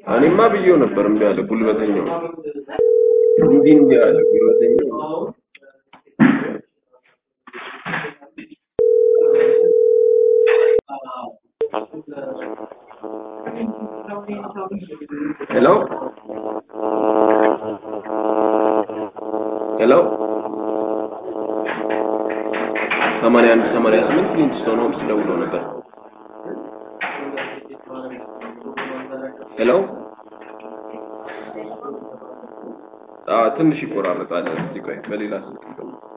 እኔማ ብዬው ነበር እምቢ አለ። ጉልበተኛው እንዲህ እንዲህ አለ ጉልበተኛው። ሄሎ ሄሎ ሰማንያ አንድ ሰማንያ ስምንት ሊንክስቶን ሆምስ ደውሎ ነበር። ሄሎ አዎ ትንሽ ይቆራረጣል። እስቲ ቆይ በሌላ ስልክ